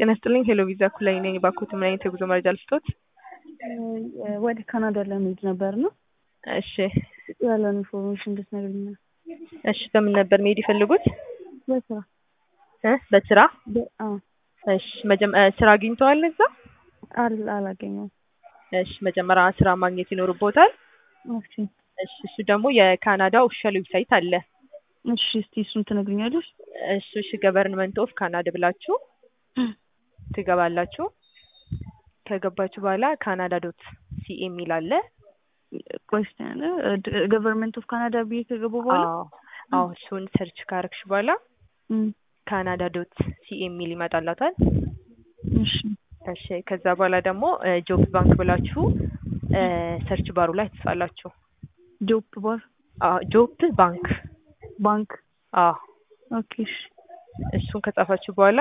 ጤና ይስጥልኝ ሄሎ ቪዛ ኩላይ ነኝ። ባኮት ምን አይነት የጉዞ መረጃ ልስጦት? ወደ ካናዳ ለመሄድ ነበር ነው። እሺ ያለውን ኢንፎርሜሽን እንድትነግሪኝ ነው። እሺ በምን ነበር መሄድ የፈለጉት? በስራ እ በስራ በ- አዎ፣ እሺ መጀመ እ ስራ አግኝተዋል እዛ? አል- አላገኘሁም። እሺ መጀመሪያ ስራ ማግኘት ይኖርቦታል። እሺ እሺ እሱ ደግሞ የካናዳ ኦፊሻል ዌብሳይት አለ። እሺ፣ እስቲ እሱን ትነግሪኛለሽ? እሱ እሺ ገቨርንመንት ኦፍ ካናዳ ብላችሁ ትገባላችሁ። ከገባችሁ በኋላ ካናዳ ዶት ሲኤ የሚል አለ። ቆይ እስቲ ያለ ገቨርንመንት ኦፍ ካናዳ ብዬ ከገቡ በኋላ አዎ አዎ እሱን ሰርች ካረግሽ በኋላ እም፣ ካናዳ ዶት ሲኤ የሚል ይመጣላታል። እሺ እሺ ከዛ በኋላ ደግሞ ጆብ ባንክ ብላችሁ እ ሰርች ባሩ ላይ ትጽፋላችሁ። ጆብ ባር አዎ ጆብ ባንክ ባንክ አዎ ኦኬ። እሺ እሱን ከጻፋችሁ በኋላ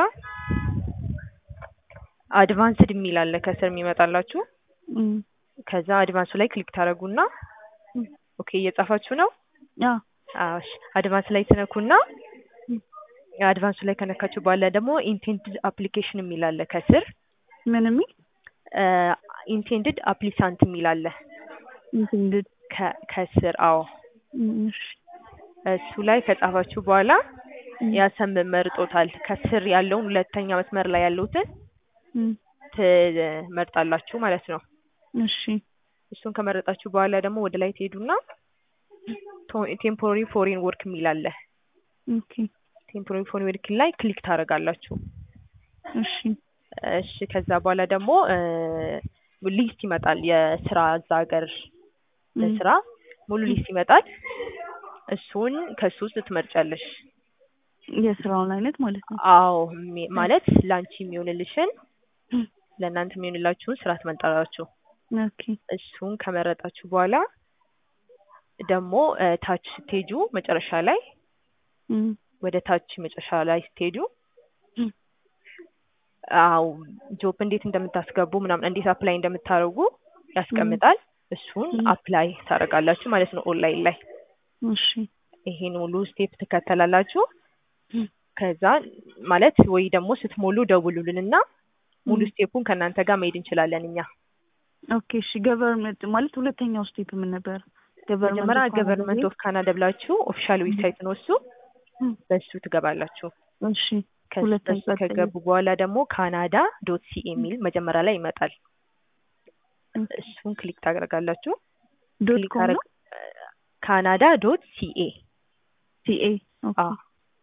አድቫንስድ የሚል አለ ከስር የሚመጣላችሁ። እም፣ ከዛ አድቫንሱ ላይ ክሊክ ታደርጉና እም፣ ኦኬ እየጻፋችሁ ነው። አዎ አዎ እሺ አድቫንስ ላይ ትነኩና አድቫንሱ ላይ ከነካችሁ በኋላ ደግሞ ኢንቴንድድ አፕሊኬሽን የሚል አለ ከስር ምን የሚል ኢንቴንድድ አፕሊካንት የሚል አለ ኢንቴንድድ ከ- ከስር አዎ እሺ እሱ ላይ ከጻፋችሁ በኋላ እም፣ ያሰም መርጦታል። ከስር ያለውን ሁለተኛ መስመር ላይ ያሉትን እም፣ ትመርጣላችሁ ማለት ነው። እሺ እሱን ከመረጣችሁ በኋላ ደግሞ ወደ ላይ ትሄዱና ቴምፖራሪ ፎሬን ወርክ የሚል አለ። ኦኬ ቴምፖራሪ ፎሬን ወርክ ላይ ክሊክ ታደርጋላችሁ። እሺ እሺ ከዛ በኋላ ደግሞ ሊስት ይመጣል የስራ እዛ ሀገር እም፣ ለስራ ሙሉ ሊስት ይመጣል። እሱን ከሱ ውስጥ ትመርጫለሽ። የስራውን አይነት ማለት ነው። አዎ ሚ- ማለት ለአንቺ የሚሆንልሽን እም፣ ለእናንተ የሚሆንላችሁን ስራ ትመርጣላችሁ። ኦኬ እሱን ከመረጣችሁ በኋላ ደግሞ እ ታች ስትሄዱ መጨረሻ ላይ እም፣ ወደ ታች መጨረሻ ላይ ስትሄዱ እም፣ አው ጆብ እንዴት እንደምታስገቡ ምናምን እንዴት አፕላይ እንደምታደርጉ ያስቀምጣል። እሱን እም። አፕላይ ታደርጋላችሁ ማለት ነው ኦንላይን ላይ። እሺ ይሄን ሙሉ ስቴፕ ትከተላላችሁ። እም፣ ከዛ ማለት ወይ ደግሞ ስትሞሉ ደውሉልንና ሙሉ እም። ስቴፑን ከእናንተ ጋር መሄድ እንችላለን እኛ። ኦኬ እሺ ገቨርንመንት ማለት ሁለተኛው ስቴፕ ምን ነበር? መጀመሪያ ገቨርንመንት ኦፍ ካናዳ ብላችሁ ኦፊሻል ዌብሳይት ነው እሱ። እም፣ በሱ ትገባላችሁ። እሺ ከሱ ሁለተኛ በሱ ከገቡ በኋላ ደግሞ ካናዳ ዶት ሲኤ የሚል መጀመሪያ ላይ ይመጣል። እሱን ክሊክ ታደርጋላችሁ። ዶት ክሊክ ኮም ነው ካናዳ ዶት ሲኤ ሲኤ ኦኬ አዎ።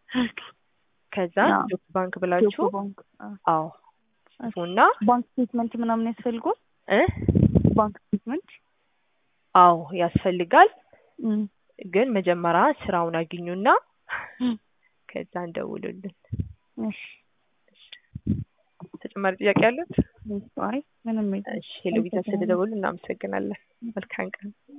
ከዛ አዎ። ጆብ ባንክ ብላችሁ ጆብ ባንክ አዎ። አዎ ጽፉና ባንክ ስቴትመንት ምናምን ያስፈልገዋል? እ ባንክ ስቴትመንት አዎ ያስፈልጋል። እም፣ ግን መጀመሪያ ስራውን አግኙና እም፣ ከዛ እንደውሉልን። እሺ ተጨማሪ ጥያቄ ያሉት? አይ ምንም የለም። እሺ ሄሎ ቪዛ ስለደወሉ እናመሰግናለን። መልካም ቀን።